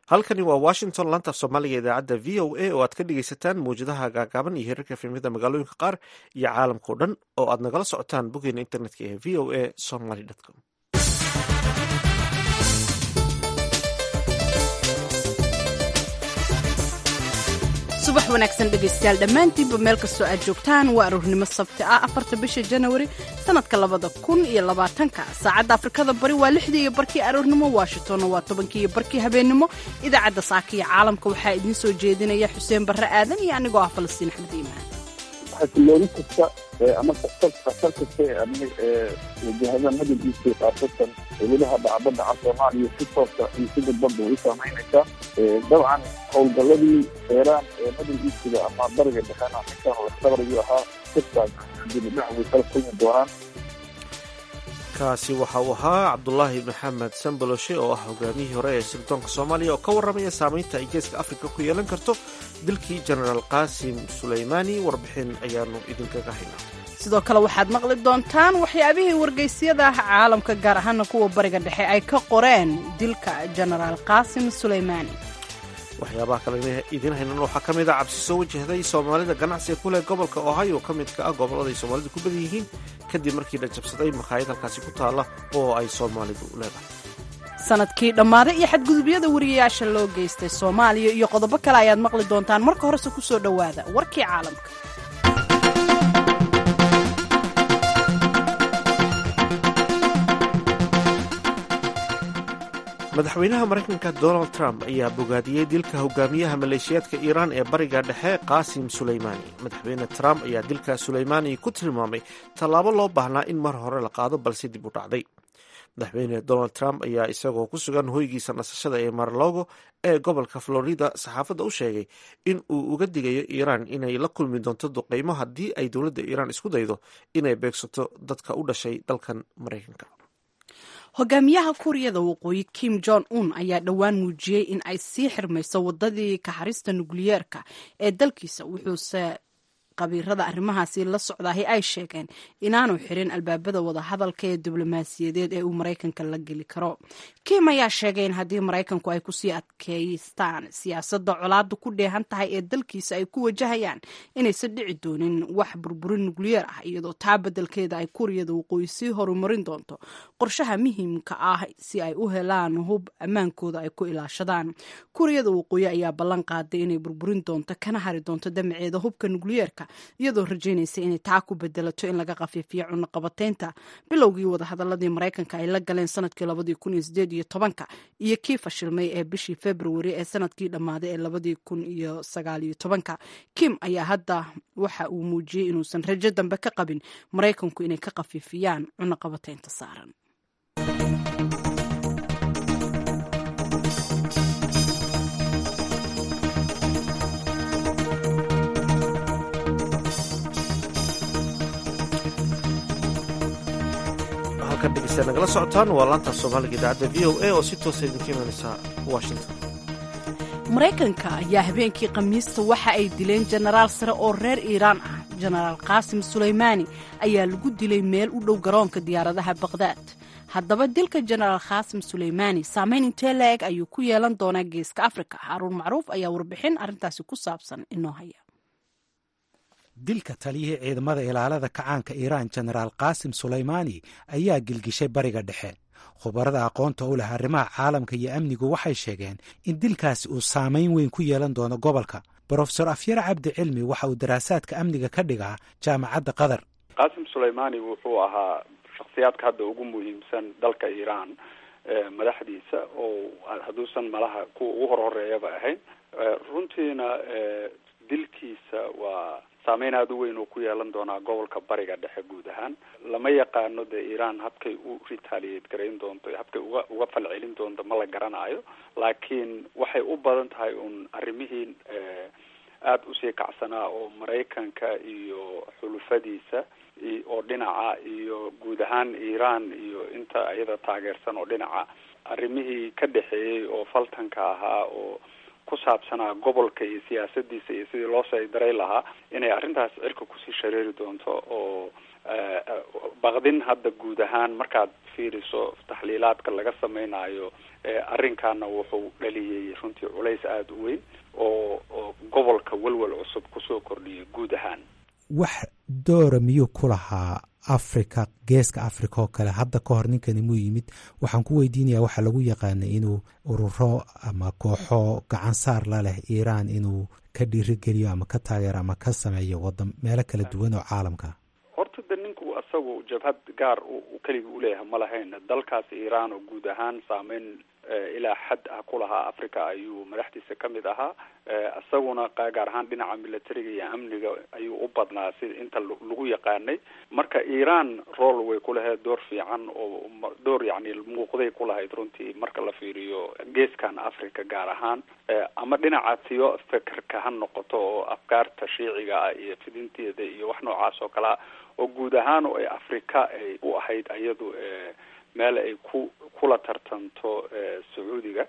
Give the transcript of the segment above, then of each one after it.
halkani waa washington laanta af soomaaliga idaacadda v o a oo aad ka dhegeysataan mawjadaha gaagaaban iyo hirarka efemyada magaalooyinka qaar iyo caalamkao dhan oo aad nagala socotaan boggeena internetka ee v o a somaly com subax wanaagsan dhegaystayaal dhammaantiinba meel kastoo aad joogtaan waa aroornimo sabti ah afarta bisha janawari sannadka labada kun iyo labaatanka saacadda afrikada bari waa lixdii iyo barkii aroornimo washingtonna waa tobankii iyo barkii habeennimo idaacadda saaka iyo caalamka waxaa idiin soo jeedinaya xuseen barre aadan iyo anigoo ah falastiin axmed iimaan xasilooni kasta ama khatar khatar kasta ee wajahada madadiisa qaasatan weliha dhacbadda ca soomaaliya si toosa iyo si dadbanba way saamaynaysaa dabcan howlgalladii eeraan ee madadiisiga ama bariga dhexena ninkan laftabarigii ahaa sirtaas dibidhac way kala kulmi doonaan kaasi waxa uu ahaa cabdulaahi maxamed sambaloshe oo ah hogaamiyihii hore ee sirdoonka soomaaliya oo ka warramaya saamaynta ay geeska afrika ku yeelan karto dilkii jenaraal qaasim suleymaani warbixin ayaanu idinkaga haynaa sidoo kale waxaad maqli doontaan waxyaabihii wargeysyada caalamka gaar ahaana kuwa bariga dhexe ay ka qoreen dilka jenaraal qaasim suleymaani waxyaabaha kale idiin haynan waxaa ka mid a cabsi soo wajahday soomaalida ganacsiga ku leh gobolka ohio ka midka ah gobollada ay soomaalidu ku badan yihiin kadib markii la jabsaday makhaayad halkaasi ku taalla oo ay soomaalidu leedahay sanadkii dhammaaday iyo xadgudubyada wariyayaasha loo geystay soomaaliya iyo qodobo kale ayaad maqli doontaan marka horese ku soo dhowaada warkii caalamka madaxweynaha maraykanka donald trump ayaa bogaadiyey dilka hogaamiyaha maleeshiyaadka iiraan ee bariga dhexe qaasim suleymaani madaxweyne trump ayaa dilka suleymaani ku tilmaamay tallaabo loo baahnaa in mar hore la qaado balse dib u dhacday madaxweyne donald trump ayaa isagoo ku sugan hoygiisa nasashada ee marlogo ee gobolka florida saxaafadda u sheegay in uu uga digayo iiraan inay la kulmi doonto duqeymo haddii ay dowladda iiraan isku daydo inay beegsato dadka u dhashay dalkan maraykanka hogaamiyaha kuuriyada waqooyi kim jong un ayaa dhowaan muujiyey in ay sii xirmayso wadadii kaxarista nukliyeerka ee dalkiisa wuxuuse qabiirada arrimahaasi la socdaahi ay sheegeen inaanu xirin albaabada wadahadalka ee diblomaasiyadeed ee uu maraykanka la geli karo kim ayaa sheegay in haddii maraykanku ay kusii adkeystaan siyaasadda colaada ku dheehan tahay ee dalkiisa ay ku wajahayaan inaysan dhici doonin wax burburin nukliyeer ah iyadoo taa beddelkeeda ay kuuriyada waqooyi sii horumarin doonto qorshaha muhiimka ah si ay u helaan hub ammaankooda ay ku ilaashadaan kuuriyada waqooyi ayaa ballan qaaday inay burburin doonto kana hari doonto damaceeda hubka nukliyeerka iyadoo rajaynaysa inay taa ku bedelato in laga khafiifiyo cunaqabateynta bilowgii wadahadaladii maraykanka ay la galeen sanadkii labadii kun iyo sideed iyo tobanka iyo kii fashilmay ee bishii februari ee sanadkii dhammaaday ee labadii kun iyo sagaal iyo tobanka kim ayaa hadda waxa uu muujiyey inuusan rajo dambe ka qabin maraykanku inay ka khafiifiyaan cunaqabateynta saaran halkan dhegeysta nagala socotaan waa laanta soomaaliga idaacadda v o a oo si toosa idinka imaaneysa washington maraykanka ayaa habeenkii khamiista waxa ay dileen jenaraal sare oo reer iiraan ah jenaraal qaasim suleymaani ayaa lagu dilay meel u dhow garoonka diyaaradaha baqhdaad haddaba dilka jenaraal khaasim suleymaani saameyn intee la-eg ayuu ku yeelan doonaa geeska afrika xaaruun macruuf ayaa warbixin arrintaasi ku saabsan inoo haya dilka taliyihii ciidamada ilaalada kacaanka iiraan jenaraal qaasim suleymaani ayaa gilgishay bariga dhexe khubarada aqoonta u leh arrimaha caalamka iyo amnigu waxay sheegeen in dilkaasi uu saamayn weyn ku yeelan doono gobolka brofesor afyar cabdi cilmi waxa uu daraasaadka amniga ka dhigaa jaamacadda qatar qaasim suleymaani wuxuu ahaa shakhsiyaadka hadda ugu muhiimsan dalka iiraan madaxdiisa oo hadduusan malaha kuwa ugu hor horeeyaba ahayn runtiina dilkiisa waa saameyn aada u weyn oo ku yeelan doonaa gobolka bariga dhexe guud ahaan lama yaqaano dee iiraan habkay u retaliate garayn doonto habkay uga uga falcelin doonto ma la garanayo laakiin waxay u badan tahay un arrimihii aada usii kacsanaa oo maraykanka iyo xulufadiisa oo dhinaca iyo guud ahaan iiraan iyo inta iyada taageersan oo dhinaca arrimihii ka dhexeeyey oo faltanka ahaa oo ku saabsanaa gobolka iyo siyaasadiisa iyo sidii loo saydaray lahaa inay arrintaas cirka kusii shareeri doonto oo baqdin hadda guud ahaan markaad fiiriso taxliilaadka laga samaynayo arrinkaana wuxuu dhaliyey runtii culays aada u weyn oo oo gobolka welwel cusub kusoo kordhiyay guud ahaan wax doora miyuu ku lahaa africa geeska africa oo kale hadda ka hor ninkani muu yimid waxaan ku weydiinayaa waxaa lagu yaqaanay inuu ururo ama kooxo gacan saar la leh iiraan inuu ka dhiirigeliyo ama ka taageero ama ka sameeyo wadan meelo kala duwan oo caalamka horta de ninku isagu jabhad gaar keligii uleeyahay ma lahayn dalkaas iiraan oo guud ahaan saameyn ilaa xad ah ku lahaa africa ayuu madaxdiisa ka mid ahaa isaguna gaar ahaan dhinaca militariga iyo amniga ayuu u badnaa sida inta lagu yaqaanay marka iiraan rool way ku lahayd door fiican oo door yacni muuqday ku lahayd runtii marka la fiiriyo geeskan africa gaar ahaan ama dhinaca tiyo fekerka ha noqoto oo afkaarta shiiciga ah iyo fidinteeda iyo wax noocaas oo kale ah oo guud ahaan oo ay africa ay u ahayd iyadu meel ay ku kula tartanto sacuudiga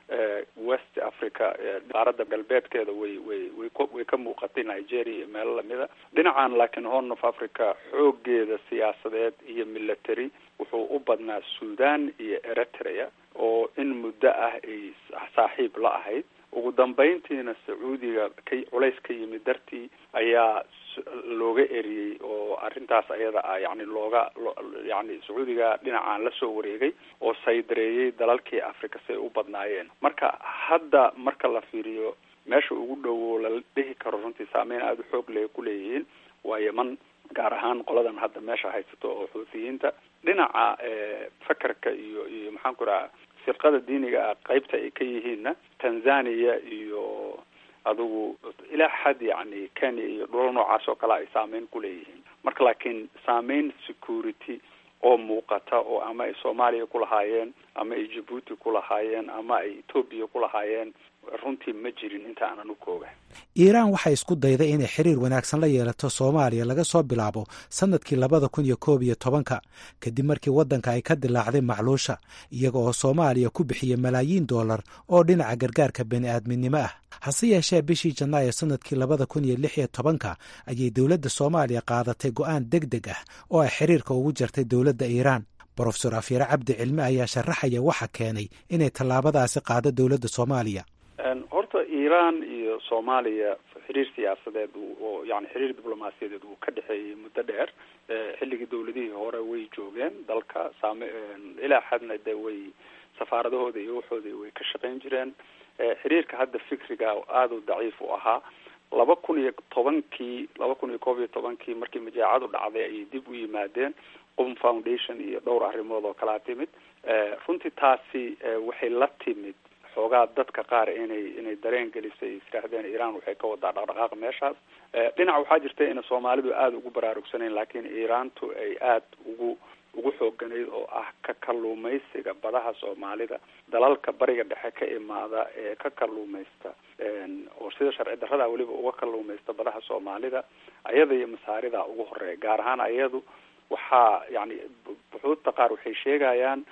west africa qaaradda galbeedkeeda way way way way ka muuqatay nigeria iyo meelo lamida dhinacan laakiin horn of africa xoogeeda siyaasadeed iyo military wuxuu u badnaa sudan iyo eritrea oo in muddo ah ay saaxiib la ahayd ugu dambeyntiina sacuudiga ka culays ka yimid dartii ayaa looga eriyey oo arrintaas ayada ah yani looga yani sacuudiga dhinacaan lasoo wareegay oo saydareeyey dalalkii africa say u badnaayeen marka hadda marka la fiiriyo meesha ugu dhowo la dhihi karo runtii saameyn aada u xoog leh kuleeyihiin waa yeman gaar ahaan qoladan hadda meesha haysato oo xuutiyiinta dhinaca fakerka iyo iyo maxaan ku raha firqada diiniga ah qeybta ay ka yihiinna tanzania iyo adigu ilaa xad yani kenya iyo dhulal noocaas oo kale ay saameyn ku leeyihiin marka laakiin saameyn security oo muuqata oo ama ay soomaaliya ku lahaayeen ama ay jabuuti ku lahaayeen ama ay etoobiya ku lahaayeen runtii ma jirin inta aanan u kooga iiraan waxay isku dayday inay xiriir wanaagsan la yeelato soomaaliya laga soo bilaabo sannadkii labada kun iyo koob iyo tobanka kadib markii waddanka ay ka dilaacday macluusha iyaga oo soomaaliya ku bixiyey malaayiin dollar oo dhinaca gargaarka bani-aadminimo ah hase yeeshee bishii janaayo sannadkii labada kun iyo lix iyo tobanka ayay dowladda soomaaliya qaadatay go'aan deg deg ah oo ay xiriirka ugu jartay dowladda iiraan brofesor afyare cabdi cilme ayaa sharaxaya waxa keenay inay tallaabadaasi qaado dowladda soomaaliya horta iiraan iyo soomaaliya xiriir siyaasadeed oo yani xiriir diblomaasiyadeed uu ka dhexeeyey muddo dheer xilligii dawladihii hore way joogeen dalka saame ilaa xadna de way safaaradahooda iyo waxooda way ka shaqayn jireen xiriirka hadda fikriga aada u daciif u ahaa laba kun iyo tobankii laba kun iyo koob iyo tobankii markii majaacadu dhacday ayay dib u yimaadeen qum foundation iyo dhowr arrimood oo kalaa timid runtii taasi waxay la timid xoogaa dadka qaar inay inay dareen gelisay israahdeen iiraan waxay ka wadaa dhaqdhaqaaq meeshaas dhinac waxaa jirta ina soomaalidu aada ugu baraarugsanayn laakiin iiraantu ay aada ugu ugu xooganayd oo ah ka kalluumaysiga badaha soomaalida dalalka bariga dhexe ka imaada ee ka kalluumaysta oo sida sharci darrada weliba uga kalluumaysta badaha soomaalida ayada iyo masaarida ugu horeeya gaar ahaan ayadu waxaa yani buxuudta qaar waxay sheegayaan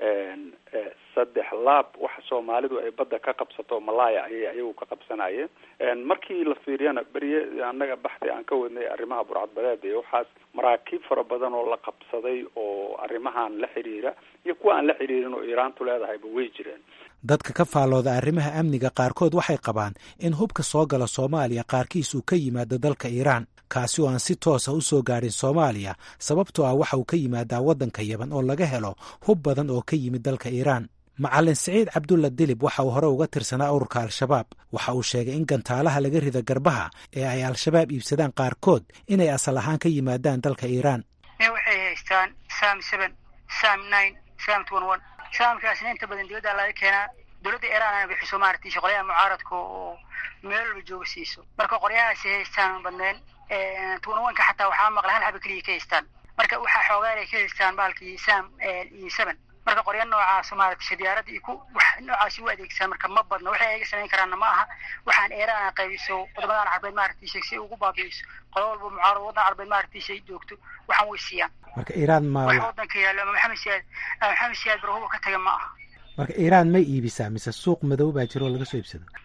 saddex laab waxa soomaalidu ay badda ka qabsato malaya ayay ayagu ka qabsanayeen markii la fiiriyana beriye annaga baxdi aan ka wadnay arrimaha burcadbadeeda iyo waxaas maraakiib fara badan oo la qabsaday oo arrimahan la xiriira iyo kuwa aan la xiriirin oo iiraantu leedahayba way jireen dadka ka faallooda arrimaha amniga qaarkood waxay qabaan in hubka soo gala soomaaliya qaarkiis uu ka yimaado dalka iiraan kaasi oo aan si toosa u soo gaadhin soomaaliya sababtoo ah waxa uu ka yimaadaa waddanka yaban oo laga helo hub badan oo ka yimid dalka iiraan macalin siciid cabdulla dilib waxa uu hore uga tirsanaa ururka al-shabaab waxa uu sheegay in gantaalaha laga rida garbaha ee ay al-shabaab iibsadaan qaarkood inay asal ahaan ka yimaadaan dalka iiraan waxay haystaan sam seven sam nine sam twenty one saamkaasna inta badan dibadda laga keenaa dowladda iiraan ana bixiso maaragtay shaqolayaha mucaaradka oo meel walba jooga siiso marka qoryahaasi haystaan badneen twenty one ka xataa waxaa maqla hal haba keliya ka haystaan marka waxaa xoogaan ay ka haystaan baalkii sam iyo seven marka qorya noocaas maaragtay shadiyaarada iyo ku wax noocaasi u adeegsadaan marka ma badno waxay ayaga samayn karaanna ma aha waxaan iiraan qaybiso wadamadan carbeed maaragtay shay si ugu baabi'iso qolo walba mucaarad waddan carbeed maaragtay shay joogto waxaan way siiyaan marka iiraan ma wax waddanka yaallo ama maxamed siyaad maxamed siyaad barhuba ka taga ma aha marka iiraan may iibisaa mise suuq madow baa jiro oo laga soo iibsado nihu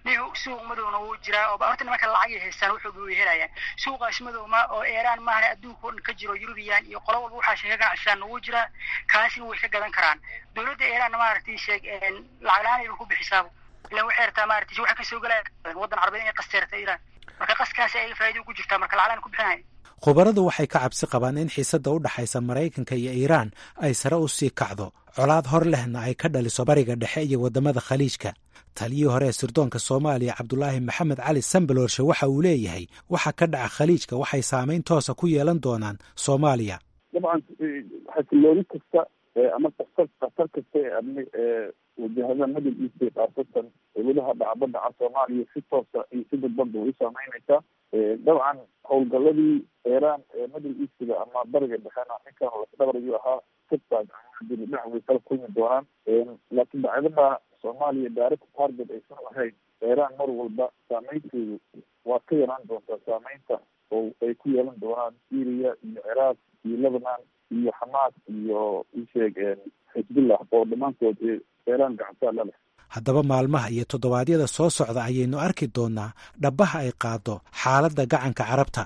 suuq madowna wuu jiraa oo horta nimanka lacagay haystaan wuxuu way helayaan suuqaas madowma oo eeraan maahane adduunka oo dhan ka jiro yurubiyan iyo qolo walba waxaa sheega ganacsadaan wuu jiraa kaasina way ka gadan karaan dowladda eeraanna maaragtay sheeg lacag la-aan ayba ku bixisaaba ilan waxay rabtaa maaragtay waxa kasoo gelaya waddan carabeed inay qasteerta iiraan marka qaskaasi ay faa'iido ugu jirtaa marka lacag la-aan ku bixinaya khubaradu waxay ka cabsi qabaan in xiisadda u dhaxaysa maraykanka iyo iiraan ay sare u sii kacdo colaad hor lehna ay ka dhaliso bariga dhexe iyo waddamada khaliijka taliyii hore ee sirdoonka soomaaliya cabdulaahi maxamed cali sambalorshe waxa uu leeyahay waxa ka dhaca khaliijka waxay saamayn toosa ku yeelan doonaan soomaaliya dabcan xasilooni kasta ama khatar khatar kasta ee amni ee wajahada middle east khaasatan weliha dhacbada ca soomaaliya si toosa iyo si dadbanba way u saameyneysaa dabcan howlgaladii iiraan ee middle eastga ama bariga dhexena ninkan lasdhabaryu ahaa sibtaag dibidhac way kala kulmi doonaan laakiin bacdama soomaaliya direct target aysan ahayn iiraan mar walba saameynteedu waa ka yaraan doontaa saameynta oo ay ku yeelan doonaan syria iyo ciraaq iyo lebanon iyo xamaas iyo isheeg xisbillah oo dhammaantood iiraan gacantaa la leh haddaba maalmaha iyo toddobaadyada soo socda ayaynu arki doonaa dhabbaha ay qaado xaaladda gacanka carabta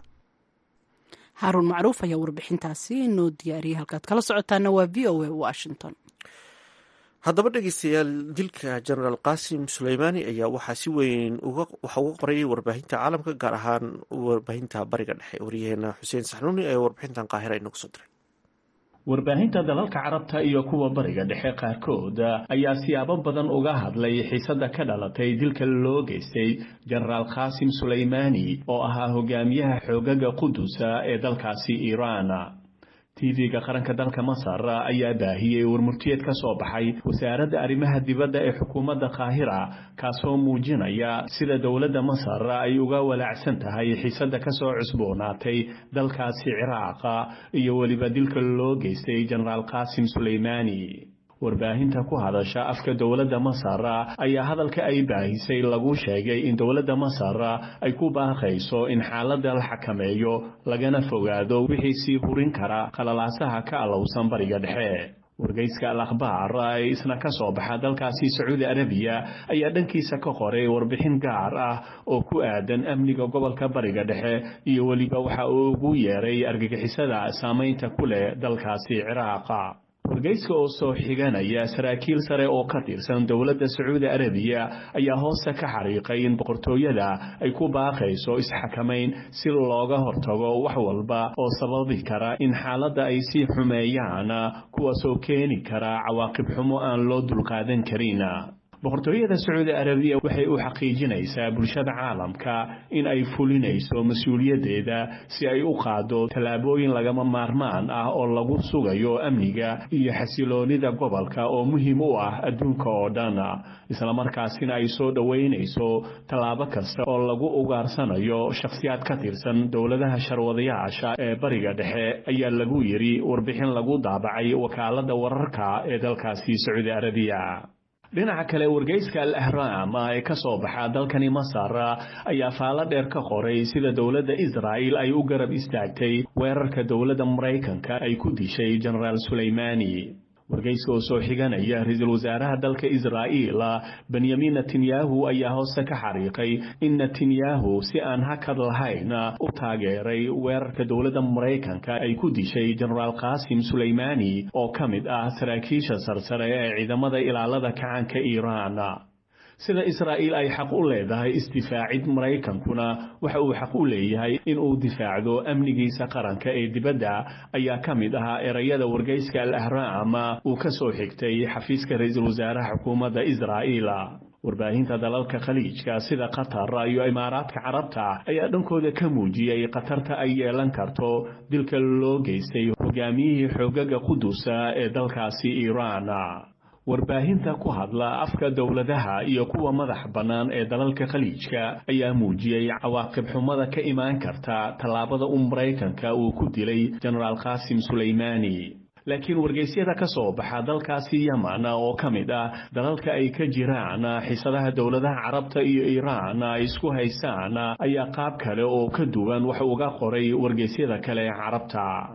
haaruun macruuf ayaa warbixintaasi noo diyaariyay halkaad kala socotaana waa v o a washington haddaba dhegeystayaal dilka genaraal qasim suleymaani ayaa waxaa si weyn waxa uga qorayay warbaahinta caalamka gaar ahaan warbaahinta bariga dhexe waryaheena xuseen saxnuuni ee warbixintan qaahira inoogu soo diray warbaahinta dalalka carabta iyo kuwa bariga dhexe qaarkood ayaa siyaabo badan uga hadlay xiisadda ka dhalatay dilka loo geystay genaraal khasim suleymaani oo ahaa hogaamiyaha xoogaga qudusa ee dalkaasi iiraan tv-ga qaranka dalka masar ayaa baahiyey warmurtiyeed ka soo baxay wasaaradda arrimaha dibadda ee xukuumadda qaahira kaasoo muujinaya sida dowladda masar ay uga walaacsan tahay xiisadda kasoo cusboonaatay dalkaasi ciraaqa iyo weliba dilka loo geystay genaraal qasim suleymaani warbaahinta ku hadasha afka dowladda masar ayaa hadalka ay baahisay lagu sheegay in dowladda masar ay ku baaqayso in xaaladda la xakameeyo lagana fogaado wixii sii hurin kara qalalaasaha ka alowsan bariga dhexe wargeyska al akhbaar ee isna ka soo baxa dalkaasi sacuudi arabiya ayaa dhankiisa ka qoray warbixin gaar ah oo ku aadan amniga gobolka bariga dhexe iyo weliba waxa uu ugu yeeray argagixisada saamaynta ku leh dalkaasi ciraaqa wargeyska oo soo xiganaya saraakiil sare oo ka tirsan dowladda sacuudi arabiya ayaa hoosta ka xariiqay in boqortooyada ay ku baaqayso isxakamayn si looga hortago wax walba oo sababi kara in xaaladda ay sii xumeeyaan kuwaasoo keeni kara cawaaqib xumo aan loo dulqaadan karin boqortooyada sacuudi arabiya waxay u xaqiijinaysaa bulshada caalamka in ay fulinayso mas-uuliyaddeeda si ay u qaado tallaabooyin lagama maarmaan ah oo lagu sugayo amniga iyo xasiloonida gobolka oo muhiim u ah adduunka oo dhan islamarkaasina ay soo dhoweynayso tallaabo kasta oo lagu ugaarsanayo shakhsiyaad ka tirsan dowladaha sharwadayaasha ee bariga dhexe ayaa lagu yidhi warbixin lagu daabacay wakaaladda wararka ee dalkaasi sacuudi arabiya dhinaca kale wargeyska al ahraam ee ka soo baxa dalkani masar ayaa faalo dheer ka qoray sida dowladda israa'il ay u garab istaagtay weerarka dowladda maraykanka ay ku dishay genaraal suleymaani wargeyska oo soo xiganaya ra-iisul wasaaraha dalka israa'iil benyamin netanyahu ayaa hoose ka xariiqay in netanyahu si aan hakad lahayn u taageeray weerarka dowladda maraykanka ay ku dishay genaraal qasim suleymaani oo ka mid ah saraakiisha sarsare ee ciidamada ilaalada kacaanka iiraan sida israa'iil ay xaq u leedahay isdifaacid maraykankuna waxa uu xaq u leeyahay in uu difaacdo amnigiisa qaranka ee dibadda ayaa ka mid ahaa erayada wargeyska al ahraam uu ka soo xigtay xafiiska ra-iisul wasaaraha xukuumadda israa'iil warbaahinta dalalka khaliijka sida qatar iyo imaaraadka carabta ayaa dhankooda ka muujiyey khatarta ay yeelan karto dilka loo geystay hogaamiyihii xoogaga qudusa ee dalkaasi iiraan warbaahinta ku hadla afka dowladaha iyo kuwa madax bannaan ee dalalka khaliijka ayaa muujiyey cawaaqib xumada ka imaan karta tallaabada u maraykanka uu ku dilay genaraal qasim suleymaani laakiin wargeysyada ka soo baxa dalkaasi yaman oo ka mid ah dalalka ay ka jiraan xisadaha dowladaha carabta iyo iiraan ay isku haystaan ayaa qaab kale oo ka duwan wax uga qoray wargeysyada kale ee carabta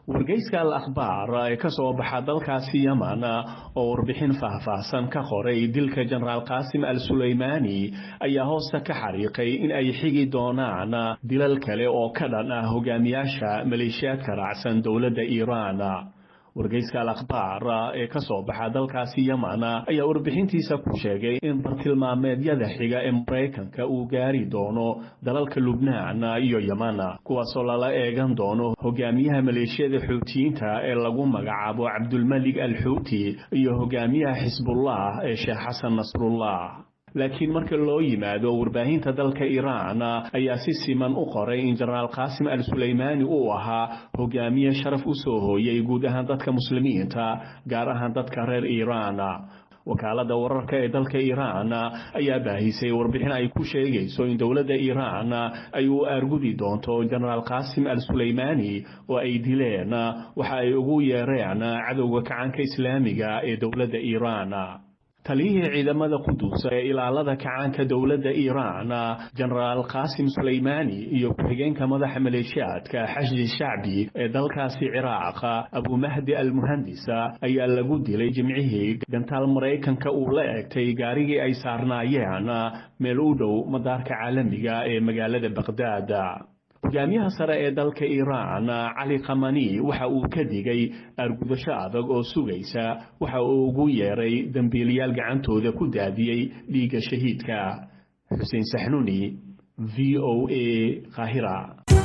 wargeyska al akhbaar ee ka soo baxa dalkaasi yeman oo warbixin faahfaahsan ka qoray dilka jenaraal qaasim al suleymaani ayaa hoosta ka xariiqay in ay xigi doonaan dilal kale oo ka dhan ah hogaamiyaasha maleeshiyaadka raacsan dowladda iiraan wargeyska al akhbaar ee ka soo baxa dalkaasi yeman ayaa warbixintiisa ku sheegay in bartilmaameedyada xiga ee maraykanka uu gaari doono dalalka lubnaan iyo yeman kuwaasoo lala eegan doono hogaamiyaha maleeshiyada xuutiyiinta ee lagu magacaabo cabdulmalik al xuuti iyo hogaamiyaha xisbullah ee sheekh xasan nasrullah laakiin marka loo yimaado warbaahinta dalka iiraan ayaa si siman u qoray in jenaraal qaasim al suleymaani uu ahaa hogaamiye sharaf u soo hooyay guud ahaan dadka muslimiinta gaar ahaan dadka reer iiraan wakaalada wararka ee dalka iiraan ayaa baahisay warbixin ay ku sheegayso in dowladda iiraan ay u aargudi doonto jenaraal qaasim al suleymaani oo ay dileen waxa ay ugu yeereen cadowga kacaanka islaamiga ee dowladda iiraan taliyihii ciidamada qudus ee ilaalada kacaanka dowladda iiraan jenaraal qaasim suleymaani iyo ku-xigeenka madaxa maleeshiyaadka xashdi shacbi ee dalkaasi ciraaq abumahdi al muhandisa ayaa lagu dilay jimcihii gantaal maraykanka uu la egtay gaarigii ay saarnaayeen meel u dhow madaarka caalamiga ee magaalada baqhdaad hogaamiyaha sare ee dalka iiraan cali khamani waxa uu ka digay argudasho adag oo sugaysa waxa uu ugu yeeray dembiilayaal gacantooda ku daadiyey dhiigga shahiidka xuseen saxnuni v o a qaahira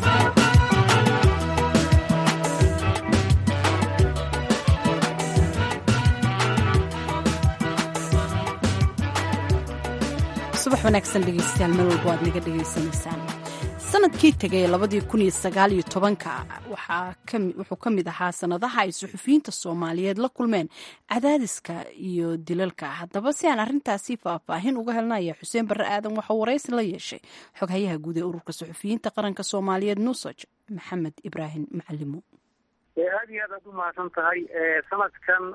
subax wanaagsan dhegeystayaal meel walba waad naga dhegaysanaysaan sanadkii tegay labadii kun iyo sagaal iyo tobanka wuxuu ka mid ahaa sanadaha ay suxufiyiinta soomaaliyeed la kulmeen cadaadiska iyo dilalka haddaba si aan arrintaasi faahfaahin uga helnaya xuseen barre aadan waxaa waraysi la yeeshay xoghayaha guud ee ururka suxufiyiinta qaranka soomaaliyeed nusaj maxamed ibraahim macalimo aada iyo aad aad u mahadsan tahay sanadkan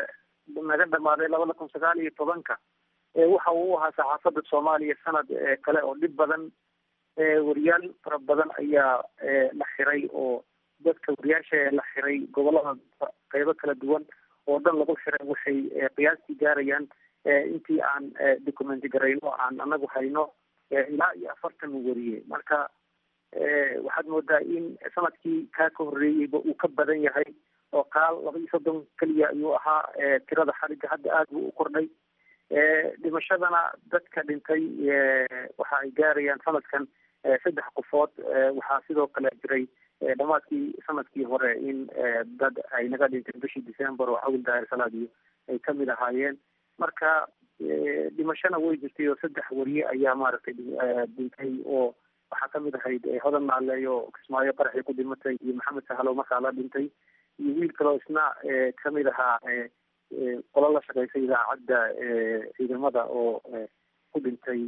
naga dhamaaday labada kun sagaal iyo tobanka waxa uu ahaa saxaafadda soomaaliya sanad kale oo dhib badan wariyaal fara badan ayaa la xiray oo dadka wariyaasha ee la xiray gobolada qeybo kala duwan oo dhan lagu xiray waxay qiyaastii gaarayaan intii aan documenti garayno aan anagu hayno ilaa iyo afartan wariye marka waxaad moodaa in sanadkii kaa ka horreeyeyba uu ka badan yahay oo qaal laba iyo soddon keliya ayuu ahaa tirada xariga hadda aada buu u kordhay dhimashadana dadka dhintay waxa ay gaarayaan sanadkan saddex qofood waxaa sidoo kale jiray dhamaadkii sanadkii hore in dad ay naga dhinteen bishii december oo cawil daahir salaadiyo ay kamid ahaayeen marka dhimashana way jirtay oo saddex wariye ayaa maaragtay dhintay oo waxaa kamid ahayd hodan naaleeyo kismaayo qaraxii ku dhimatay iyo maxamed sahalo markaa la dhintay iyo wiil kaloo isna kamid ahaa qolo la shaqeysa idaacadda ciidamada oo ku dhintay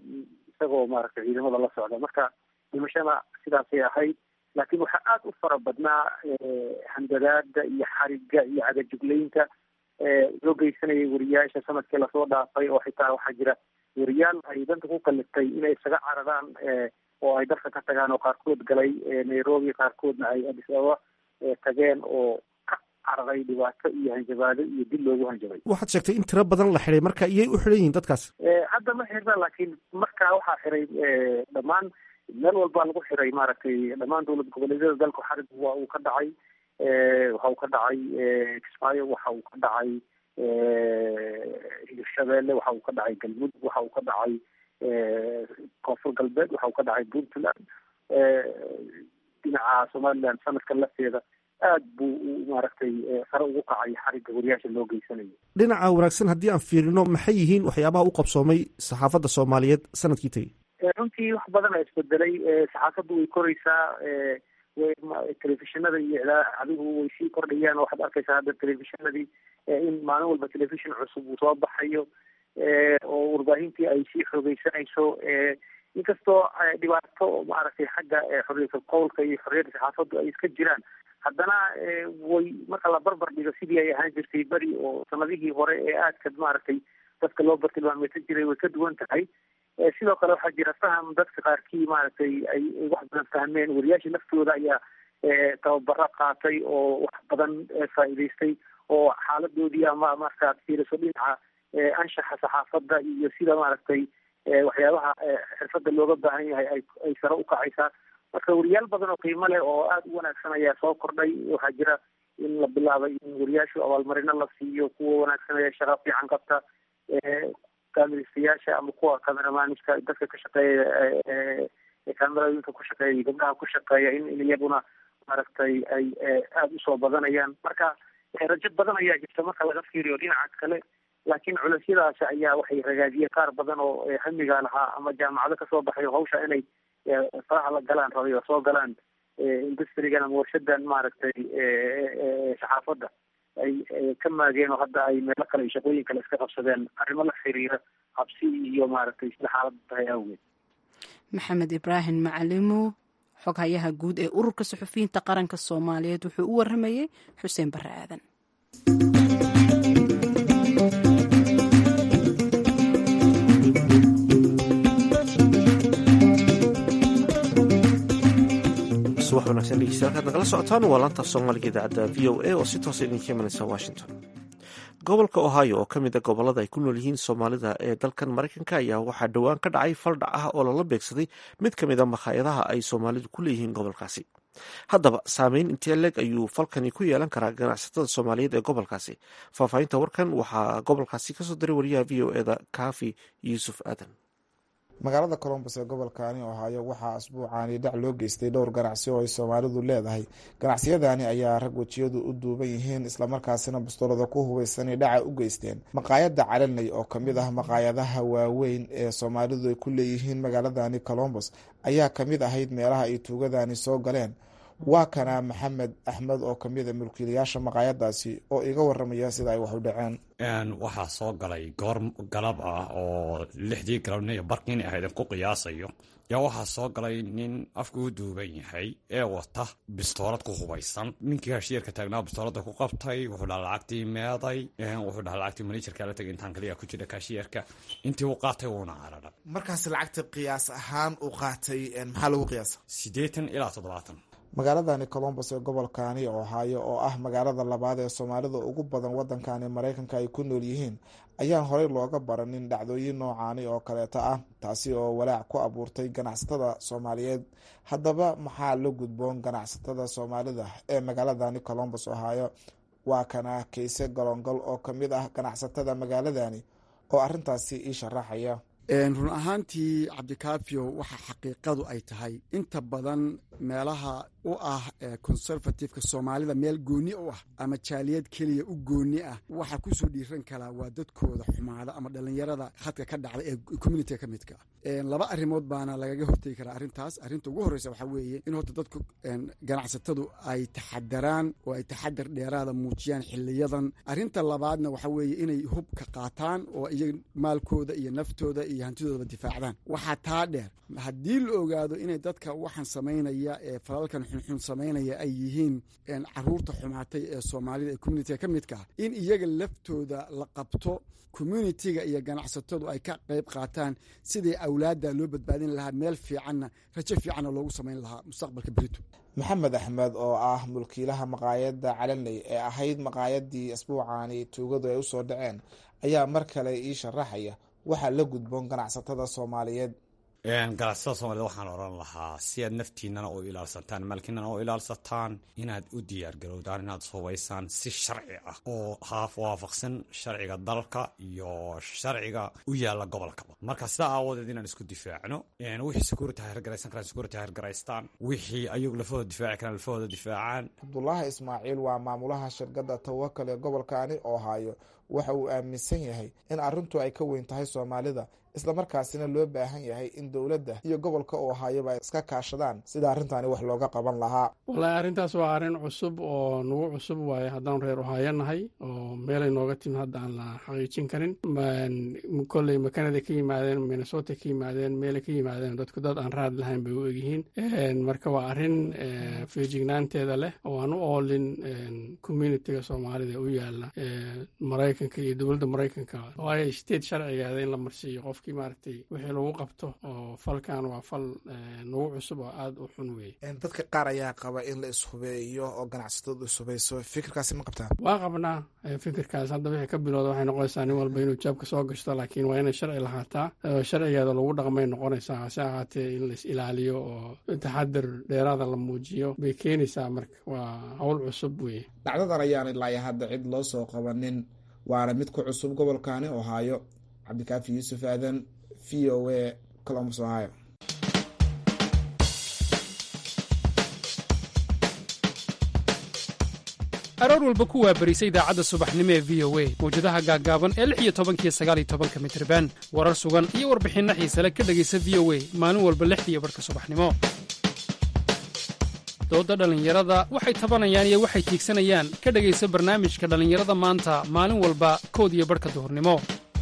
isagoo maaragtay ciidamada la socda marka dhimashada sidaasay ahayd laakiin waxaa aada u fara badnaa handadaada iyo xariga iyo cadajuglaynta loo geysanayay wariyaasha sanadkii lasoo dhaafay oo xitaa waxaa jira wariyaal ay danta ku kaliftay inay isaga cararaan oo ay dalka ka tagaan oo qaarkood galay nairobi qaarkoodna ay addis ababa tageen oo cararay dhibaato iyo hanjabaado iyo dil loogu hanjabay waxaad sheegtay in tiro badan la xiday marka iyay u xidhan yihiin dadkaas hadda ma xirna laakiin markaa waxaa xiray dhammaan meel walbaa lagu xiray maaragtay dhammaan dowlad goboleedyada dalka xarig waa uu ka dhacay waxa uu ka dhacay kismaayo waxa uu ka dhacay hirshabeelle waxa uu ka dhacay galmudug waxa uu ka dhacay koonfur galbeed waxa uu ka dhacay puntland dhinaca somaliland sanadkan lafteeda aad buu maaragtay sare ugu kacay xarigga wariyaasha loo geysanayo dhinaca wanaagsan haddii aan fiirino maxay yihiin waxyaabaha u qabsoomay saxaafadda soomaaliyeed sanadkii tegey runtii wax badan a isbedelay saxaafaddu way koraysaa telefishinada iyo idaacadigu way sii kordhayaan waxaad arkaysaa hadda telefishinadii in maalin walba telefishin cusub uu soo baxayo oo warbaahintii ay sii xoogeysanayso inkastoo dhibaato maaragtay xagga xorriyatul qowlka iyo xorriyadda saxaafaddu ay iska jiraan haddana way marka la barbar dhigo sidii ay ahaan jirtay beri oo sanadihii hore ee aadka maaragtay dadka loo bartilmaameysan jiray way ka duwan tahay sidoo kale waxaa jira faham dadka qaarkii maaragtay ay wax badan fahmeen wariyaasha laftooda ayaa tababaro qaatay oo wax badan faa'iidaystay oo xaaladoodii ama markaad fiiriso dhinaca anshaxa saxaafadda iyo sida maaragtay waxyaabaha xirfadda looga baahan yahay ay ay sare u kacaysaa marka wariyaal badan oo qiimo leh oo aada u wanaagsan ayaa soo kordhay waxaa jira in la bilaabay in wariyaashu abaalmarino la siiyo kuwa wanaagsan ayaa shaqa fiican qabta kaamiristayaasha ama kuwa cameramaaniska dadka ka shaqeeya kamerooyinka ku shaqeeya iyo gabdhaha ku shaqeeya in in iyaguna maaragtay ay aada usoo badanayaan marka rajo badan ayaa jirta marka laga fiiriyo dhinaca kale laakiin culaysyadaas ayaa waxay ragaadiyeen qaar badan oo hamiga lahaa ama jaamacado kasoo baxay hawsha inay faraha la galaan rabay oo soo galaan industrigan ama warshadan maaragtay saxaafadda ay ka maageen oo hadda ay meelo kale iyo shaqooyin kale iska qabsadeen arrimo la xiriira habsi iyo maaragtay sida xaaladda tahay awgeed maxamed ibraahim macalimo xoghayaha guud ee ururka suxufiyiinta qaranka soomaaliyeed wuxuu u waramayey xuseen barre aadan subax wanaagsan dhegeystayaal kaad nagala socotaan waa laanta soomaaliga idaacadda v o a oo si toosa idinka imanaysa washington gobolka ohio oo ka mid a gobolada ay ku nool yihiin soomaalida ee dalkan maraykanka ayaa waxaa dhowaan ka dhacay faldhac ah oo lala beegsaday mid ka mid a makhaayadaha ay soomaalidu ku leeyihiin gobolkaasi haddaba saameyn intee leeg ayuu falkani ku yeelan karaa ganacsatada soomaaliyeed ee gobolkaasi faahfaahinta warkan waxaa gobolkaasi kasoo diray wariyaha v o eda kaafi yuusuf aadan magaalada colombos ee gobolkaani ohaayo waxaa asbuucaani dhac loo geystay dhowr ganacsi oo ay soomaalidu leedahay ganacsiyadaani ayaa rag wejiyadu u duuban yihiin islamarkaasina bastoolada ku hubaysanay dhaca u geysteen maqaayada calaney oo kamid ah maqaayadaha waaweyn ee soomaalidu ay ku leeyihiin magaaladani colombos ayaa kamid ahayd meelaha ay tuugadani soo galeen waa kana maxamed axmed oo kamid a mulkiilayaasha maqaayadaasi oo iga waramaya sida ay wax u dhaceen waxaa soo galay goor galab ah oo lixdii galabniyo barkiin ahayd ku qiyaasayo yaa waxaa soo galay nin afka u duuban yahay ee wata bistoolad ku hubaysan ninkii kashiirka taagnaa bistoolada ku qabtay wuxuu dhaha lacagtii meeday wuxuu dhaha lacagtii manajerka la tagay intaan kaliya ku jira kashiirka intii uu qaatay wuuna carara markaas lacagta qiyaas ahaan uu qaatay maxaa lagu qiyaasa siddeetan ilaa toddobaatan magaaladani colombos ee gobolkaani ohaayo oo ah magaalada labaad ee soomaalida ugu badan wadankani maraykanka ay ku nool yihiin ayaan horey looga baranin dhacdooyin noocaani oo kaleeta ah taasi oo walaac ku abuurtay ganacsatada soomaaliyeed haddaba maxaa la gudboon ganacsatada soomaalida ee magaaladani colombos ohaayo waa kana kayse galongal oo kamid ah ganacsatada magaaladani oo arintaasi ii sharaxaya run ahaantii cabdikaafiyo waxa xaqiiqadu ay tahay inta badan meelaha u ah conservativeka soomaalida meel gooni u ah ama jaaliyad keliya u gooni ah waxaa kusoo dhiiran karaa waa dadkooda xumaada ama dhalinyarada hadka ka dhacda ee communitiga ka midka ah laba arrimood baana lagaga hortegi karaa arrintaas arrinta ugu horreysa waxaa weeye in horta dadku ganacsatadu ay taxadaraan oo ay taxadar dheeraada muujiyaan xiliyadan arrinta labaadna waxaa weeye inay hubka qaataan oo iyaga maalkooda iyo naftooda iyo hantidoodaba difaacdaan waxaa taa dheer haddii la ogaado inay dadka waxaan samaynaya ee falalkan xunxun samaynaya ay yihiin caruurta xumaatay ee soomaalida ee communitiga ka midka ah in iyaga laftooda la qabto communitiga iyo ganacsatadu ay ka qayb qaataan sidii awlaadda loo badbaadin lahaa meel fiicanna rajo fiicanna loogu samayn lahaa mustaqbalka berito maxamed axmed oo ah mulkiilaha maqaayadda calaney ee ahayd maqaayadii asbuucaani tuugadu ay usoo dhaceen ayaa mar kale ii sharaxaya waxaa la gudboon ganacsatada soomaaliyeed ganacsatada soomaaliyed waxaan odhan lahaa si aad naftiinana u ilaalsataan maalkiinana u ilaalsataan inaad u diyaargarowdaan inaad subaysaan si sharci ah oo haaf waafaqsan sharciga dalka iyo sharciga u yaala gobolkaba marka sidaa aawadeed inaan isku difaacno wixii security hergaraysan karaan security hergaraystaan wixii ayagu lafahooda difaaci karaan lafahooda difaacaan cabdulaahi ismaaciil waa maamulaha shirkadda tawakal ee gobolkaani ohaayo waxa uu aaminsan yahay in arrintu ay ka weyn tahay soomaalida islamarkaasina loo baahan yahay in dowladda iyo gobolka ohaayoba ay iska kaashadaan sida arrintaani wax looga qaban lahaa wallaahi arrintaas waa arrin cusub oo nagu cusub waaye haddaan reer ohaayo nahay oo meelay nooga timid hadda aan la xaqiijin karin kolley makanada ka yimaadeen minnesota ka yimaadeen meelay ka yimaadeen dadku dad aan raad lahayn bay u egyihiin marka waa arrin feejignaanteeda leh oo aan u oolin communitiga soomaalida u yaala maraykan maraykanka iyo dowladda maraykanka waayo state sharcigeeda in la marsiiyo qofkii maaragtay wixii lagu qabto oo falkan waa fal nagu cusub oo aada u xun weeye dadka qaar ayaa qaba in la ishubeeyo oo ganacsatadu ishubayso fikirkaasi ma qabtaan waa qabnaa fikirkaas hadda wixii ka bilowda waxay noqonaysaa nin walba inuu jaabka soo gashto laakiin waa inay sharci lahaataa sharcigeeda lagu dhaqmay noqonaysaa hase ahaatee in la is ilaaliyo oo taxadir dheeraada la muujiyo bay keenaysaa marka waa howl cusub weye dhacdadan ayaan ilaa hadda cid loo soo qabanin waana mid ku cusub gobolkani ohaayo cabdikaafi yuusuf aadan v o a colombus ohio aroor walba ku waabarisa idaacadda subaxnimo ee v o a mawjadaha gaaggaaban ee lix iyo tobankiyo sagaal iyo tobanka mitriban warar sugan iyo warbixinno xiisale ka dhegaysa v o a maalin walba lixdiiyo barhka subaxnimo dooda dhallinyarada waxay tabanayaan iyo waxay tiigsanayaan ka dhegaysa barnaamijka dhallinyarada maanta maalin walba kood iyo barhka duhurnimo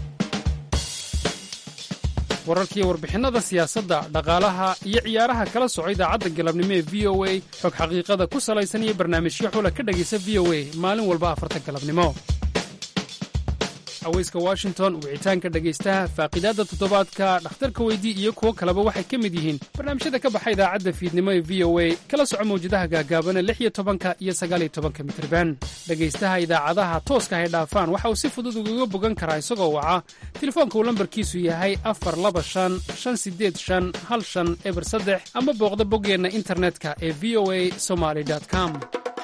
wararkiiyo warbixinnada siyaasadda dhaqaalaha iyo ciyaaraha kala soco idaacadda galabnimo ee v o a xog xaqiiqada ku salaysan iyo barnaamijyo xula ka dhegaysa v o a maalin walba afarta galabnimo haweyska washington wicitaanka dhegaystaha faaqidaadda toddobaadka dhakhtarka weydii iyo kuwo kaleba waxay ka mid yihiin barnaamijyada ka baxa idaacadda fiidnimo ee v o a kala soco mawjadaha gaagaabana lix iyo tobanka iyo sagaaliyo tobanka mitriban dhegaystaha idaacadaha tooska hay dhaafaan waxa uu si fudud ugaga bogan karaa isagoo waca telefoonka uu lambarkiisu yahay afar laba shan shan sideed shan hal shan eber saddex ama booqda boggeenna internetka ee v o a somaly com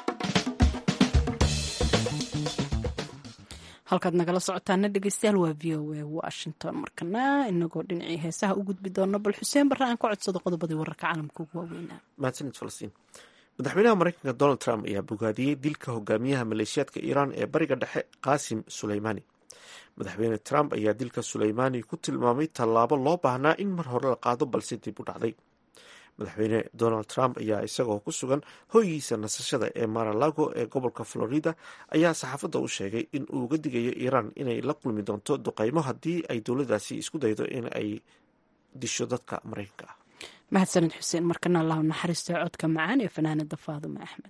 halkaad nagala socotaana dhegeystayaal waa v o a washington markana inagoo dhinacii heesaha u gudbi doono bal xuseen barre aan ka codsado qodobadii wararka caalamka ugu waaweynaa mahadsanid falastiin madaxweynaha mareykanka donald trump ayaa bogaadiyey dilka hogaamiyaha maleeshiyaadka iiraan ee bariga dhexe qaasim suleymaani madaxweyne trump ayaa dilka suleymaani ku tilmaamay tallaabo loo baahnaa in mar hore la qaado balse dib u dhacday madaxweyne donald trump ayaa isagoo ku sugan hoygiisa nasashada ee maralago ee gobolka florida ayaa saxaafadda u sheegay in uu uga digayo iiraan inay la kulmi doonto duqeymo haddii ay dowladdaasi isku daydo in ay disho dadka mareykanka ah mahadsanid xuseen markana allahu naxariistay codka macaan ee fanaanada faadume axmed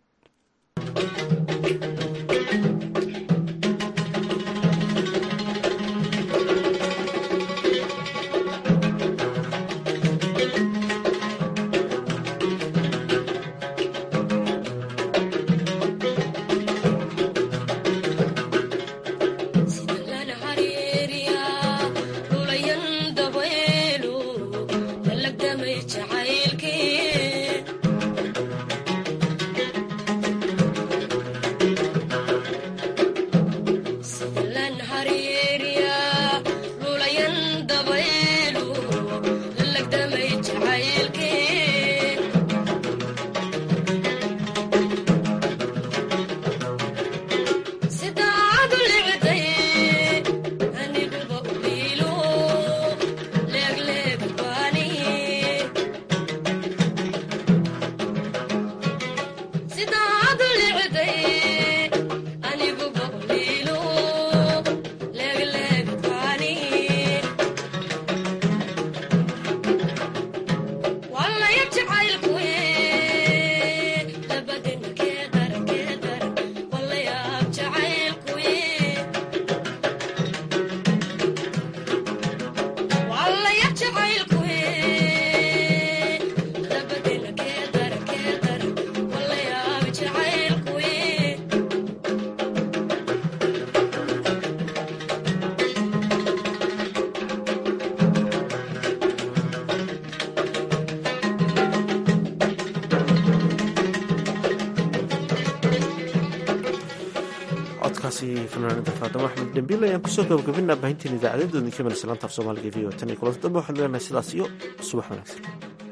codkaasi fanaanada faadamo axmed dhembiil ayaan kusoo gabagabinaa baahinteen idaacadeedoodin ka mel salaanta af soomaaliga v o tan iyo kulanta dambe waxaan leenahay sidaas iyo subax wanaagsan